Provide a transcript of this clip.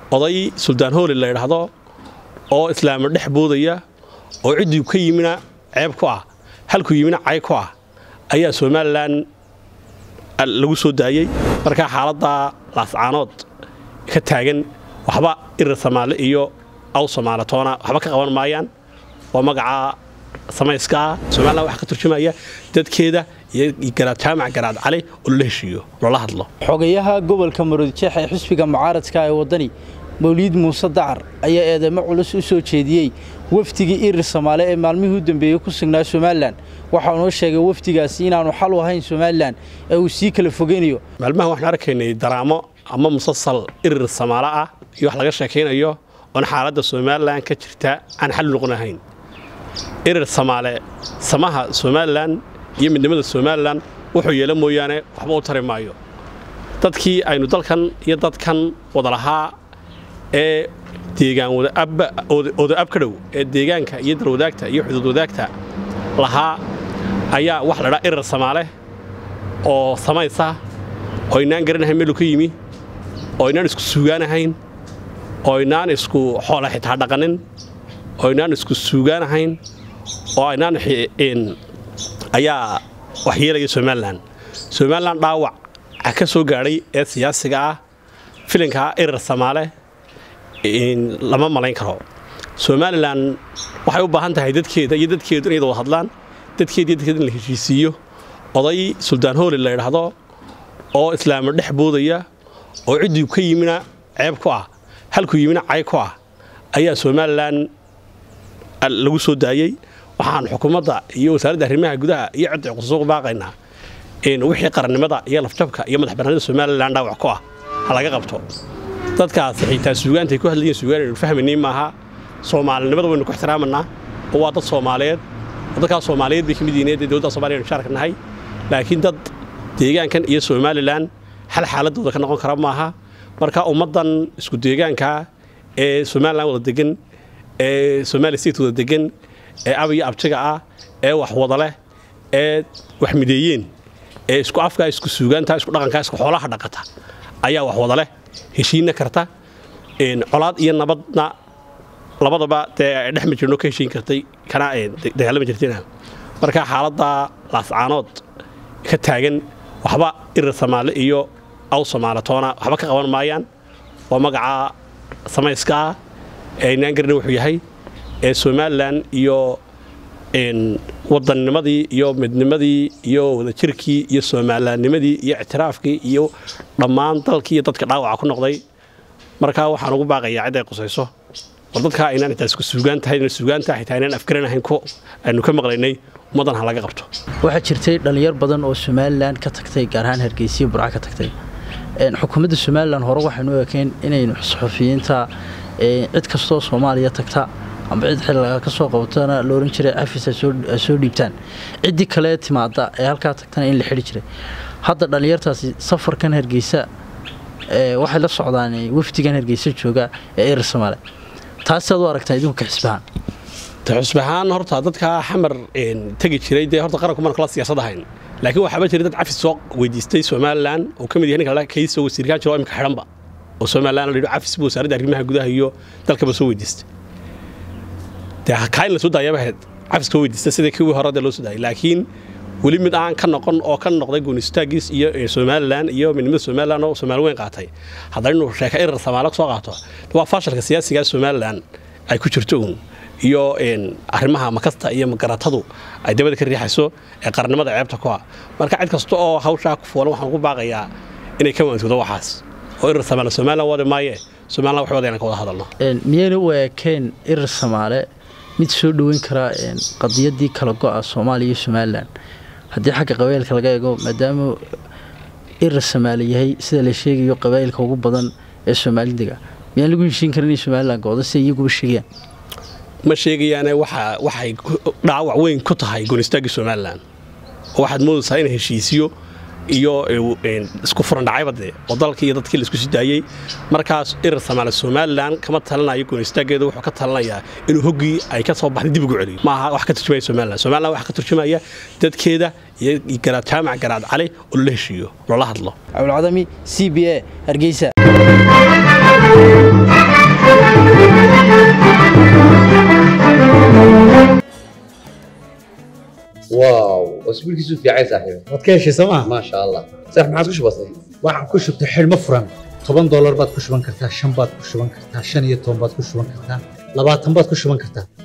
oday suldaan hooli la ydhaahdo oo islaamo dhex boodaya oo ciddii ka yimina ceeb ku ah halkuu yimina cay ku ah ayaa somalilan lagu soo daayey markaa xaaladda laascaanood ka taagan waxba irir samaale iyo aw somaaletoona waxba ka qaban maayaan waa magaca samayska ah somalilan waxaa ka turjumaya dadkeeda iyo garaad jaamac garaad cali oo lala heshiiyo loola hadlo xogayaha gobolka maroodijeex ee xisbiga mucaaradka ee waddani mawliid muuse dacar ayaa eedeymo culus u soo jeediyey wafdigii irir samaale ee maalmihii u dambeeyey ku sugnaa somalilan waxaa noo sheegay wafdigaasi inaanu xal u ahayn somalilan ee uu sii kala fogeynayo maalmahan waxaan arkaynay daraamo ama musasal irir samaale ah iyo wax laga sheekaynayo oon xaaladda somalilan ka jirta aan xal noqon ahayn irir samaale samaha somalilan iyo midnimada somalilan wuxuu yeela mooyaane waxba u tari maayo dadkii aynu dalkan iyo dadkan wada lahaa ee deegaan odaab ka dhow ee deegaanka iyo dalwadaagta iyo xuduud wadaagta lahaa ayaa wax la dhaa irir samaale oo samaysa oo aynaan garanahayn meelu ka yimi oo aynaan isku suugaanahayn oo aynaan isku xoola xitaa dhaqanin oo aynaan isku suugaanahayn oo aynaan ayaa wax yeelaya somalilan somalilan dhaawac ka soo gaadhay ee siyaasiga ah filinkaa irir samaale lama malayn karo somalilan waxay u baahan tahay dadkeeda iyo dadkeedu inay wada hadlaan dadkeeda iyo dadkeeda in la heshiisiiyo oday suldaan hooli la ydhaahdo oo islaamo dhex boodaya oo ciddii ka yimina ceeb ku ah halkuu yimina cay ku ah ayaa somalilan lagu soo daayey waxaan xukuumadda iyo wasaaradda arrimaha gudaha iyo cidda qususuq baaqaynaa wixii qarannimada iyo lafjabka iyo madax bannaanida somalilan dhaawac ku ah ha laga qabto dadkaas xitaa suugaantay ku hadlayeen suugaan aynu fahmaynay maaha soomaalinimada waynu ku ixtiraamanaa oo waa dad soomaaliyeed dadkaas soomaaliyeed bay ka mid yihiin dee dowladda somaaliya aynu shaarka nahay laakiin dad deegaankan iyo somalilan xal xaaladooda ka noqon kara maaha marka ummaddan isku deegaanka ee somalilan wada degan ee somaali state wada degan ee abiyo abtiga ah ee wax wada leh ee wax mideeyeen ee isku afkaa isku suugaanta isku dhaqankaa isku xoolaha dhaqata ayaa wax wada leh heshiinna karta colaad iyo nabadna labadaba dee dhex ma jirno ka heshiin kartay kana dagaalama jirtina marka xaaladda laascaanood ka taagan waxba irir samaale iyo aw somaaletoona waxba ka qaban maayaan waa magaca samayska ah ee aynaan garana wuxuu yahay ee somalilan iyo waddannimadii iyo midnimadii iyo wadajirkii iyo somalilannimadii iyo ictiraafkii iyo dhammaan dalkii iyo dadka dhaawaca ku noqday markaa waxaan ugu baaqayaa cid ay qusayso war dadkaa aynaan xitaa isku suugaan tahay suugaantaa xitaa aynaan afgaranahayn aynu ka maqlaynay ummaddan ha laga qabto waxaa jirtay dhallinyar badan oo somalilan ka tagtay gaar ahaan hargeysiya burca ka tagtay xukuumadda somalilan hore waxaynu u ekeen inaynu suxufiyiinta cid kastoo soomaaliya tagta amba cid xilliga ka soo qabatana la ohan jiray cafis ay soo dhiibtaan ciddii kale timaada ee halkaa tagtana in la xidhi jiray hadda dhallinyartaasi safarkan hargeysa waxay la socdaan wafdigan hargeysa jooga ee irir samaale taasi aad u aragtaa idinku ka xisbahaan xusbahaan horta dadka xamar tegi jiray dee horta qaranku maan kala siyaasad ahayn laakiin waxaaba jiray dad cafis soo weydiistay somalilan oo ka mid yahay ninka kaysoo wasiirkaan jiro imika xidhanba oo somalilan la yidho cafis buu wasaaradda arrimaha gudaha iyo dalkaba soo weydiistay dee kaa in la soo daayaba ahayd cafis ka weydiista sidii kuwii hore dee loo soo daayay laakiin weli mid aan ka noqon oo ka noqday goonistaagis iyo somalilan iyo midnimada somalilan oo soomaali weyn qaatay haddana inuu sheeka irir samaalo soo qaato waa faashalka siyaasiga somalilan ay ku jirto uun iyo arrimaha makasta iyo magaratadu ay dabada ka riixayso ee qarannimada ceebta ku ah marka cid kasta oo hawshaa ku fuulan waxaan ugu baaqayaa inay ka waantoodo waxaas oo irir samaale somalilan wadi maaye somalilan wax wada inaan ka wada hadalno miyayna u eekeen irir samaale mid soo dhoweyn karaa qadiyadii kala go'a soomaaliya iyo somalilan haddii xagga qabaylka laga eego maadaama irir samaale yahay sida la sheegayo qabaa'ilka ugu badan ee soomaalidega miyaan lagu heshiin karin in somalilan goodo si iyaguba sheegayaan ma sheegayaane waxay dhaawac weyn ku tahay goonistaagii somalilan oo waxaad moodaysaa in heshiisiyo iyo isku furan dhacayba dee oo dalkii iyo dadkii laisku sii daayey markaas irir samaale somalilan kama talanayo goonistaaggeeda wuxuu ka talanayaa inuu hoggii ay ka soo baxday dib ugu celiyo maaha wax ka turjumaya somalilan somalilan waxa ka turjumaya dadkeeda iyo garaad jaamac garaad cali oo lala heshiiyo loola hadlo cabdulcadami c b a hargeysa واو واسبوعك في عايز صاحبي waad ka heshay sooma ما شاء الله صح ما عادش بسيط waxaan ku shubtay xidhmo furan toban doolar baad ku shuban kartaa shan baad ku shuban kartaa shan iyo toban baad ku shuban kartaa labaatan baad ku shuban kartaa